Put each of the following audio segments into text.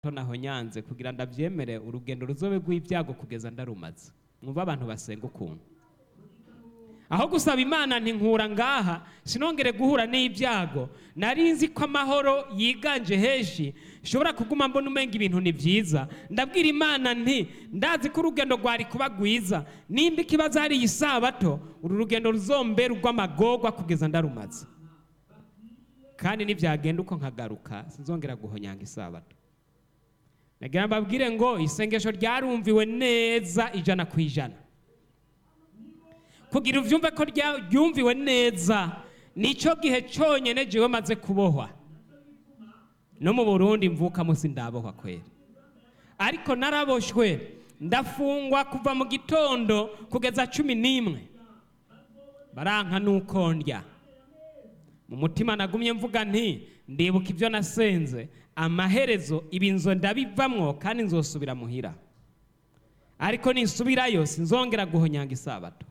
naho nyanze kugira ndabyemere urugendo ruzobe rw'ibyago kugeza ndarumaze mwumva abantu basenga ukuntu aho gusaba imana ntinkura ngaha sinongere guhura n'ibyago nari nzi ko amahoro yiganje henshi nshobora kuguma mbona umenga ibintu ni byiza ndabwira imana nti ndazi ko urugendo rwari kuba rwiza nimba ikibazo hari iyi sabato uru rugendo ruzombera urw'amagorwa kugeza ndarumaze kandi nibyagenda uko nkagaruka sinzongera guhonyanga isabato nagira mbabwire ngo isengesho ryarumviwe neza ijana ku ijana kugira ubyumve ko ryumviwe neza nicyo gihe cyonyine jewe maze kubohwa no mu burundi mvuka munsi ndabohwa kwera ariko naraboshywe ndafungwa kuva mu gitondo kugeza cumi n'imwe baranka nuko ndya mu mutima nagumye mvuga nti ndibuka ibyo nasenze amaherezo ibinzo ndabivamwo kandi nzosubira muhira ariko ninsubirayo sinzongera guhonyanga isabato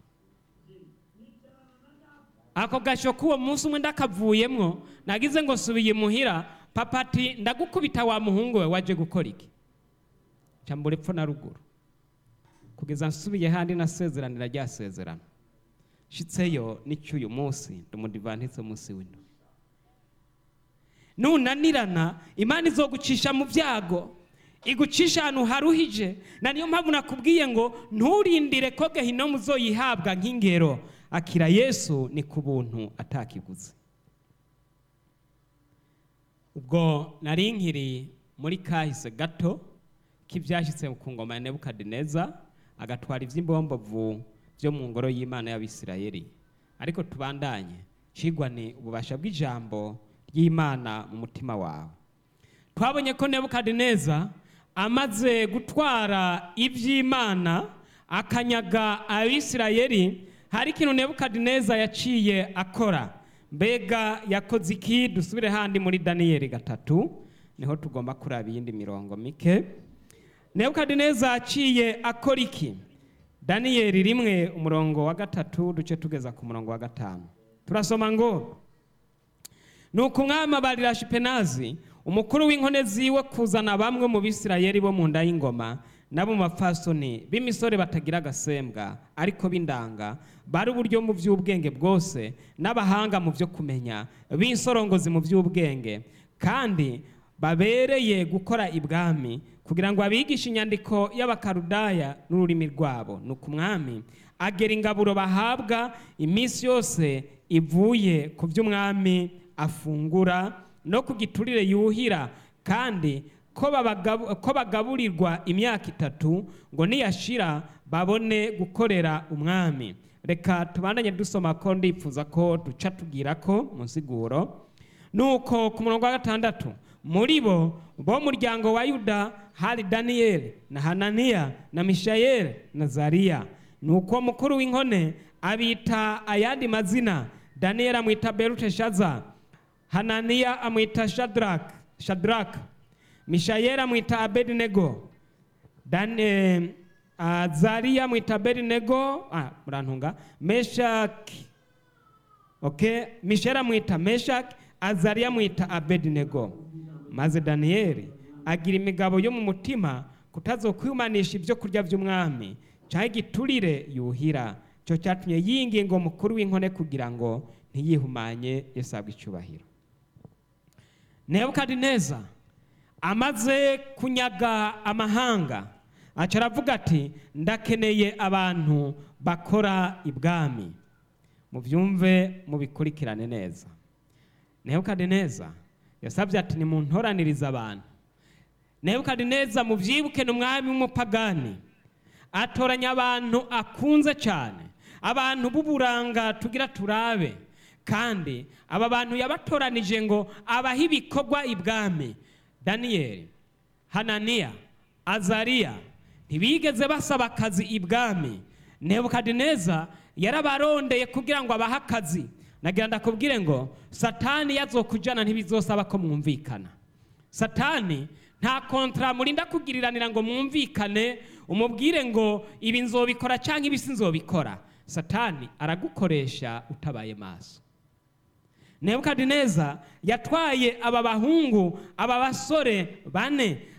ako gasho k'uwo munsi umwe ndakavuyemwo nagize ngo subiye muhira papa ati ndagukubita wa muhungu we waje gukora iki cyambura epfo na ruguru kugeza nsubiye handi nasezeranira rya sezerano nshitseyo n'icy'uyu munsi ndumudivantitse munsi w'ino nunanirana imana izogucisha mu byago igucisha ahantu haruhije na niyo mpamvu nakubwiye ngo nturindire ko gehinomu uzoyihabwa nk'ingero akira yesu ni ku buntu atakiguze ubwo nari nkiri muri kahise gato k'ibyashyitse ku ngoma ya nebukadineza agatwara iby'imbombovu byo mu ngoro y'imana y'abisirayeli ariko tubandanye cigwa ni ububasha bw'ijambo ry'imana mu mutima wawe twabonye ko nebukadineza amaze gutwara iby'imana akanyaga abisirayeli hari ikintu nebukadineza yaciye akora mbega yakoze iki dusubire handi muri daniyeli gatatu niho tugomba kuraba iyindi mirongo mike nebukadineza yaciye akora iki daniyeli rimwe umurongo wa gatatu duce tugeza ku murongo wa gatanu turasoma ngo ni umwami abarira shipenazi umukuru w'inkone ziwe kuzana bamwe mu bisirayeli bo mu nda y'ingoma nabo mu bapfasoni b'imisore batagira agasembwa ariko b'indanga bari uburyo mu by'ubwenge bwose n'abahanga mu byo kumenya b'insorongozi mu by'ubwenge kandi babereye gukora ibwami kugira ngo abigishe inyandiko y'abakarudaya n'ururimi rwabo ni umwami agera ingaburo bahabwa iminsi yose ivuye ku by'umwami afungura no ku giturire yuhira kandi ko bagaburirwa imyaka itatu ngo niyashira babone gukorera umwami reka tubandanye dusoma ko ndipfuza ko duca tubwira ko mu nsiguro nuko ku murongo wa gatandatu muri bo bo muryango wa yuda hari daniyeli na hananiya na mishayeli na zariya nuko mukuru w'inkone abita ayandi mazina daniyeli amwita beruteshaza hananiya amwita shadraka shadraka mishayeli amwita abedinego dane azariya amwita abedinego ah, murantunga meshaki okay mishayeli amwita meshaki azariya amwita abedinego maze daniyeli agira imigabo yo mu mutima kutazokwimanisha ibyo kurya by'umwami cyangwa igiturire yuhira cyo cyatumye yinginga mukuru w'inkone kugira ngo ntiyihumanye yesabwe icyubahiro nebukadineza amaze kunyaga amahanga aca aravuga ati ndakeneye abantu bakora ibwami mubyumve mubikurikirane neza nebukadineza yasabye ati nimuntoranirize abantu nebukadineza mubyibuke ni umwami w'umupagani atoranya abantu akunze cyane abantu b'uburanga tugira turabe kandi aba bantu yabatoranije ngo abahe ibikorwa ibwami daniyeli hananiya azariya ntibigeze basaba akazi ibwami nebukadineza yarabarondeye kugira ngo abahe akazi nagira ndakubwire ngo satani yazokujyana ntibizosaba ko mwumvikana satani nta kontara murinda kugiriranira ngo mwumvikane umubwire ngo ibi nzobikora cyangwa ibi sinzobikora satani aragukoresha utabaye maso nebukadineza yatwaye aba bahungu aba basore bane